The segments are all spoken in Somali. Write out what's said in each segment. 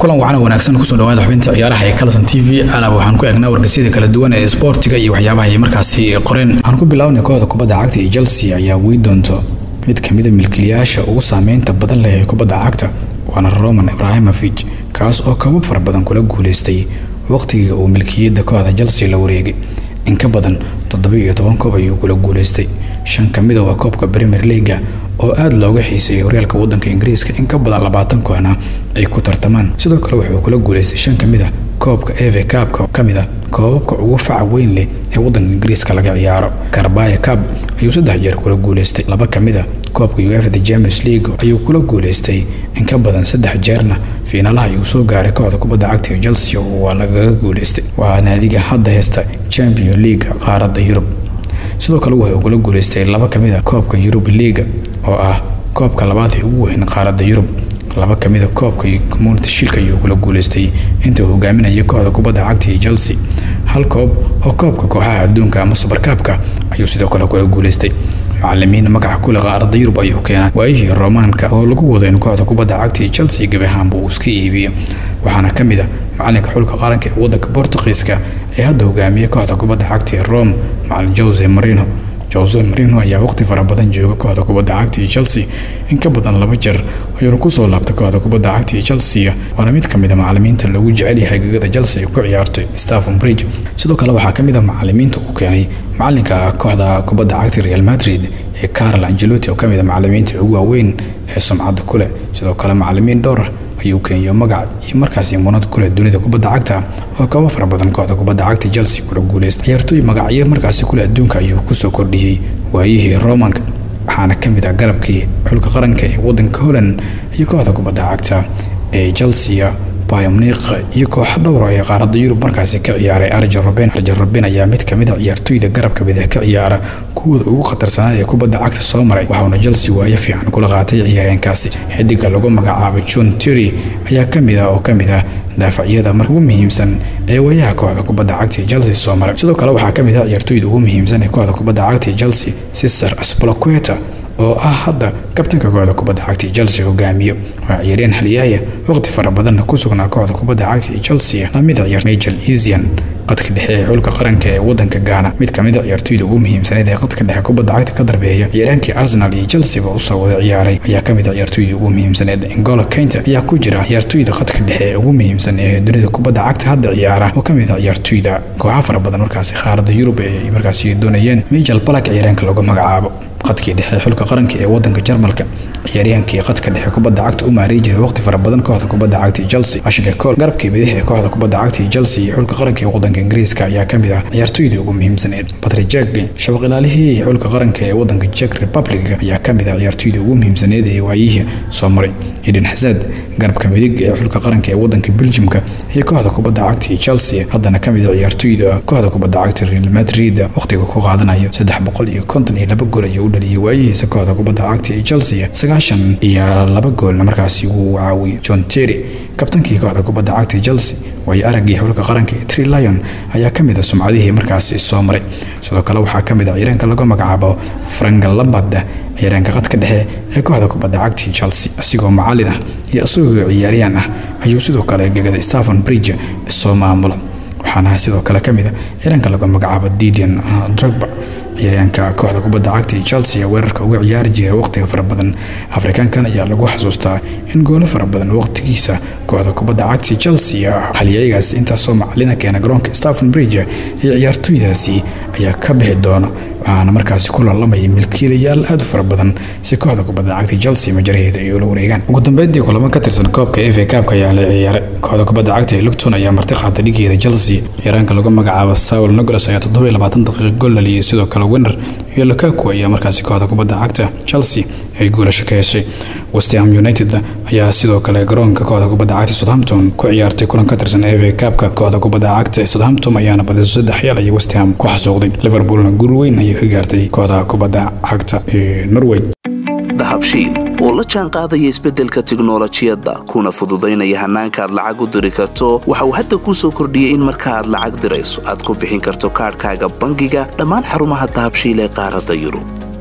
kulan wacana wanaagsan kusoo dhawaada xubinta ciyaaraha ee calson t v alaab waxaan ku eegnaa wargeysyada kala duwan ee isboortiga iyo waxyaabaha ay markaasi qoreen waxaan ku bilaabnay kooxda kubadda cagta iyo chelsea ayaa wey doonto mid kamida milkiilayaasha ugu saameynta badan leh ee kubadda cagta waana roman ibrahimovich kaas oo kabab fara badan kula guuleystay waqtigii uu milkiyadda kooxda chelsea la wareegay in ka badan toddobiiyo toban koob ayuu kula guuleystay shan kamida waa koobka premier leaga oo aada looga xiiseeyay horyaalka wadanka ingiriiska in ka badan labaatan kooxna ay ku tartamaan sidoo kale wuxuu kula guuleystay shan kamid a koobka eve kaabka kamid a koobabka ugu faca weyn leh ee wadanka ingiriiska laga ciyaaro karbaya cab ayuu saddex jeer kula guuleystay laba kamid a koobka uefda champions league ayuu kula guuleystay in ka badan saddex jeerna fiinaalaha ayuu soo gaaray kooxda kubadda cagta ee chelsea waa lagaga guuleystay waa naadiga hadda heesta champion league qaaradda yurub sidoo kale wuxuu kula guuleystay laba kamid a koobka yurub leaga oo ah koobka labaad ee ugu weyn qaaradda yurub laba kamid a koobka community shilka ayuu kula guuleystay intuu hogaaminaya kooxda kubadda cagta ee chelsea hal koob oo koobka kooxaha adduunka ama subarkaabka ayuu sidoo kale kula guuleystay macalimiin magaca kule qaaradda yurub ayuu keenay waayihii romaanka oo lagu wado in kooxda kubadda cagta ee chelsea gebi ahaanba uu iska iibiyo waxaana ka mid a macalinka xulka qaranka ee wadanka bortugiiska ee hadda hogaamiya kooxda kubadda cagta ee rome macalin jose marino jose marino ayaa waqti fara badan jooga kooxda kubadda cagta ee chelsea in ka badan laba jeer ayuuna kusoo laabtay kooxda kubadda cagta ee chelsea waana mid kamid a macalimiinta loogu jecel yahay gegada chelsea ay ku ciyaartay staffon bridge sidoo kale waxaa kamid a macalimiinta uu keenay macalinka kooxda kubadda cagta real madrid ee carol angelotti oo kamid a macalimiinta ugu waaweyn ee sumcadda kuleh sidoo kale macalimiin dhowr ayuu keenyo magac iyo markaasi munad kuleh dunida kubadda cagta oo kaba fara badan kooxda kubadda cagta chelsea kula guuleystay ciyaartooy magacyo markaasi kuleh adduunka ayuu kusoo kordhiyey waayihii romanka waxaana ka mid ah garabkii xulka qaranka ee wadanka holland iyo kooxda kubadda cagta ee chelsea bayomniq iyo kooxo dhowra ee qaaradda yurub markaasi ka ciyaaray arjen roben arjen roben ayaa mid kamid a ciyaartooyda garabka bidix ka ciyaara kuwooda ugu khatarsanaa ee kubadda cagta soo maray waxauna chelsea waayo fiican kula qaatay ciyaareenkaasi xidiga lagu magacaabay john terry ayaa kamid ah oo kamid ah daafacyada mar ugu muhiimsan ee waayaha kooxda kubadda cagta ee chelsea soo maray sidoo kale waxaa kamid ah ciyaartooyda ugu muhiimsan ee kooxda kubadda cagta ee chelsea cesar aspalaqueta oo ah hadda kabtanka kooxda kubadda cagta ee chelsea hogaamiyo waa ciyaareen haliyaaya waqti fara badanna ku sugnaa kooxda kubadda cagta ee chelsea lamida ciyaar majel esian qadka dhexe ee xulka qaranka ee wadanka gaana mid kamid a ciyaartooyda ugu muhiimsaneed ee qadka dhexe kubadda cagta ka darbeeya ciyaaraankii arsenal iyo chelsea ba usoo wada ciyaaray ayaa kamid a ciyaartooyda ugu muhiimsaneed ingolo kaynta ayaa ku jira ciyaartooyda qadka dhexe ee ugu muhiimsan ee dunida kubadda cagta hadda ciyaara oo kamid a ciyaartooyda kooxa fara badan markaasi qaaradda yurub ay markaasi doonayeen majel balak ciyaaraanka lagu magacaabo qadkii dhexe xulka qaranka ee wadanka jarmalka ciyaaryahankii qadka dhexe kubadda cagta u maaray jiray waqti fara badan kooxda kubadda cagta ee chelsea ashley cole garabkii bidix ee kooxda kubadda cagta ee chelsea iyo xulka qaranka ee wadanka ingiriiska ayaa kamid ah ciyaartooydii ugu muhiimsaneed patrick jacklin shabaq ilaalihii xulka qaranka ee wadanka czech republic ayaa kamid ah ciyaartooydii ugu muhiimsaneed ee waayihii soo maray eden hazard garabka midig ee xulka qaranka ee wadanka belgiumka iyo kooxda kubadda cagta ee chelsea haddana kamid a ciyaartooyda kooxda kubadda cagta real madrid waqtiga ku qaadanayo saddex boqol iyo konton iyo laba gool ayuu u dhaliyay waayihiisa kooxda kubadda cagta ee chelsea sagaashan iyo laba goolna markaasi wuu caawiyey john terry kabtankii kooxda kubadda cagta ee chelsea waayo araggii xulka qaranka ee tree lion ayaa kamid a sumcadihii markaasi soo maray sidoo kale waxaa kamid a ciyaaraanka lagu magacaabo frank lambard ciyaaraanka qadka dhexe ee kooxda kubadda cagta ee chelsea isigoo macalin ah iyo isagoo ciyaariyaan ah ayuu sidoo kale gegada staffon bridge soo maamula waxaana sidoo kale kamid a ciyaaraanka lagu magacaabo didian drogba ciyaaryaanka kooxda kubadda cagta ee chelsea weerarka uga ciyaari jiray waqtiga fara badan afrikaankan ayaa lagu xasuustaa in goolo fara badan waqtigiisa kooxda kubadda cagta chelsea haliyaygaas intaasoo macalina keena garoonka staffon bridge iyo ciyaartooydaasi ayaa ka bixi doona waxaana markaasi ku laalamaya milkiilayaal aad u fara badan si kooxda kubadda cagta chelsea majaraheeda ay ula wareegaan ugu dambeyntii kulamo ka tirsan koobka efa kaabka ayaa la ciyaaray kooxda kubadda cagta ee lugton ayaa marti qaata dhigeeda chelsea ciyaaraanka lagu magacaabo saul nicholas ayaa toddoba iyo labaatan daqiiqa gool dhaliyay sidoo kale winner iyo lukaku ayaa markaasi kooxda kubadda cagta chelsea ay guulasho ka heshay westham united ayaa sidoo kale garoonka kooxda kubadda cagta southampton ku ciyaartay kulan ka tirsan efa kaabka kooxda kubadda cagta ee southampton ayaana badiso saddex yaal ayay westham ku xasuuqday liverpoolna guul weyn ayay ka gaartay kooxda kubadda cagta ee norway dahabshiil oo la jaan qaadaya isbeddelka tiknolojiyadda kuna fududaynaya hannaanka aad lacag u diri karto waxa uu hadda kuu soo kordhiyey in marka aad lacag dirayso aad ku bixin karto kaadhkaaga bangiga dhammaan xarumaha dahabshiil ee qaaradda yurub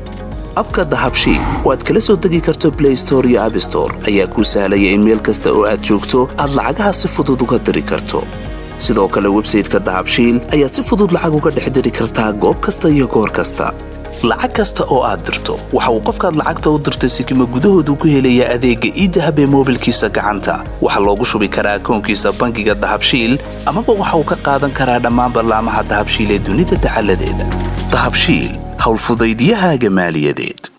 abka dahabshiil oo aad kala soo degi karto blay store iyo abstore ayaa kuu sahlaya in meel kasta oo aad joogto aad lacagaha si fudud uga diri karto sidoo kale websayteka dahabshiil ayaad si fudud lacag uga dhex diri kartaa goob kasta iyo goor kasta lacag kasta oo aad dirto waxa uu qofkaad lacagta u dirtay sikima gudahoodu ku helayaa adeegga iidahab ee moobilkiisa gacanta waxaa loogu shubi karaa akoonkiisa bangiga dahabshiil amaba waxa uu ka qaadan karaa dhammaan ballaamaha dahabshiil ee dunida dacaladeeda dahabshiil howlfudaydiyahaaga maaliyadeed